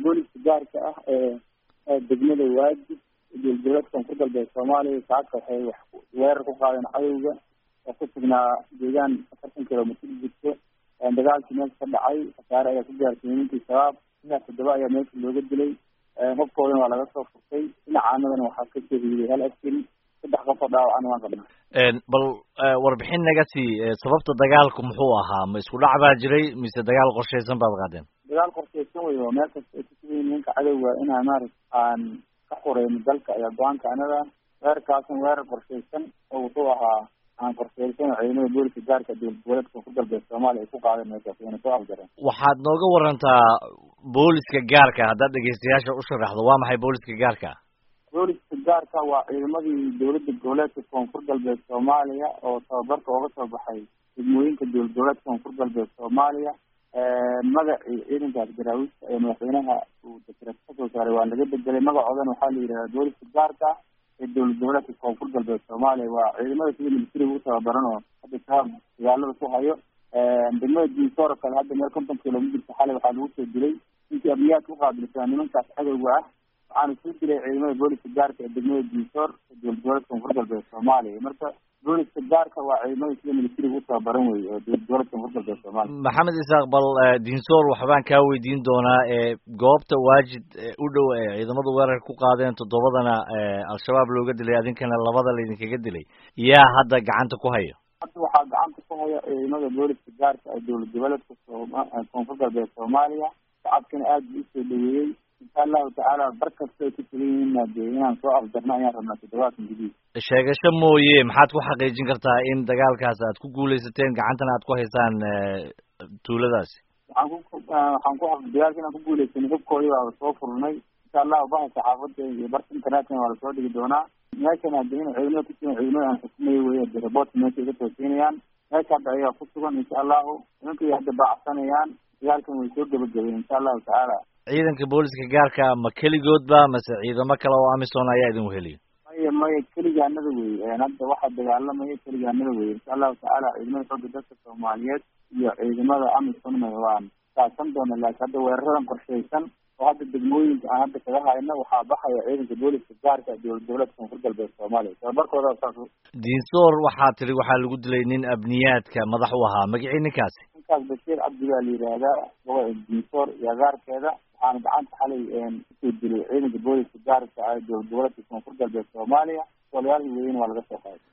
booliska gaarka ah ee degmada waajib dowlad koonfur galbeed soomaaliya saaka waxay wax weerar ku qaadeen cadowga oo ku sugnaa deegaan afartan kilomitr jirto dagaalkii meesha ka dhacay khasaare ayaa ku gaarsiiyey ninkii shabaab ilaa toddoba ayaa meesha looga dilay hobkoodana waa laga soo furtay dhinacaanadana waxaa ka shahiiday hal askari saddex qof oo dhaawacana waan qabnaa bal warbixin naga sii sababta dagaalku muxuu ahaa ma isku dhac baa jiray mise dagaal qorshaysan baad qaadeen dagaal qorshaysan wey oo meel kasta ay kusugayiin ninka cadowga inaan maarata aan ka xureyno dalka ayaa go-aanka anada weerarkaasna weerar qorshaysan oo wuxuu ahaa aan qorshaysan oo ciidamada booliska gaarka dowlad goboleedka koonfur galbeed soomaaliya ay ku qaadeen meeshaas wayna soo afjareen waxaad nooga warantaa booliska gaarka haddaad dhegeystayaasha u sharaxdo waa maxay booliska gaarka booliska gaarka waa ciidamadii dowladda goboleedka koonfur galbeed soomaaliya oo tababarka ooga soo baxay degmooyinka dowlad goboleedka koonfur galbeed soomaaliya magacii ciidankaas garaawiista ee madaxweynaha uu dekreed kasoo saaray waa laga bedelay magacoodana waxaa la yidhahdaa booliska gaarka ee dowlad goboleedka koonfur galbeed soomaaliya waa ciidamada sida militariga u tababaran oo hadda shabaab dagaalada ku hayo degmada diisoor kale hadda meel konton kilomitirka xalay waxaa lagu soo dilay ninkii abiyaadka uqaabilsanaa nimankaas cadowga ah waxaana soo dilay ciidamada booliska gaarka ee degmada diisoor ee dowlad goboleedka koonfur galbeed soomaaliya marka booliska gaarka waa ciidamada sida militariga u tababaran wey oo dowlad goboleedka koonfur galbeed soomaaliya maxamed isaaq bal diinsoor waxbaan kaa weydiin doonaa ee goobta waajid u dhow ee ciidamadu weerarka ku qaadeen toddobadana al-shabaab looga dilay adinkana labada laydinkaga dilay yaa hadda gacanta ku haya hadda waxaa gacanta ku haya ciidamada booliska gaarka ee dowlad goboleedka koonfur galbeed soomaaliya shacabkana aada buu usoo dhaweeyey insha allahu tacaala bar kasta ay ku sugan yihiin dee inaan soo afjarno ayaan rabnaa toddobaadkan gudihiis sheegasho mooye maxaad ku xaqiijin kartaa in dagaalkaas aad ku guuleysateen gacantana aad ku haysaan tuuladaasi waxaan ku waxaan ku dagaalka inaan ku guuleysanay hubkoodii baa soo furnay insha allahu baha saxaafada iyo barka internetkana waa lasoo dhigi doonaa meeshan hadda in ciidamada kusugan ciidamada aan xukumayo wey de raboortka meesha iga toosiinayaan meesha hadda ayagaa ku sugan insha allahu nimankay hadda baacsanayaan dagaalkan way soo gebagabeyn insha allahu tacaala ciidanka booliska gaarka ma keligoodba mase ciidamo kale oo amisom ayaa idin weheliya maya maya keligaanada wey hadda waxaa dagaalamaya keligaanada wey insha allahu tacaala ciidamada xooga dalka soomaaliyeed iyo ciidamada amisomna waan kaasan doona laakiin hadda weeraradan qorshaysan oo hadda degmooyinka aan hadda kaga hayno waxaa baxaya ciidanka booliska gaarka dowlad goboleedka koonfur galbeed soomaaliya tababarkooda saas diinsoor waxaa tiri waxaa lagu dilay nin abniyaadka madax u ahaa magacii ninkaasi ninkaas bashiir cabdi baa la yidhaahdaa gobolka diinsoor iyo agaarkeeda waxaana gacanta xalay kusoo dilay ciidanka booliska gaarka ah dowlad goboleedka koonfur galbeed soomaaliya walayaal weyn waa laga soo qaaday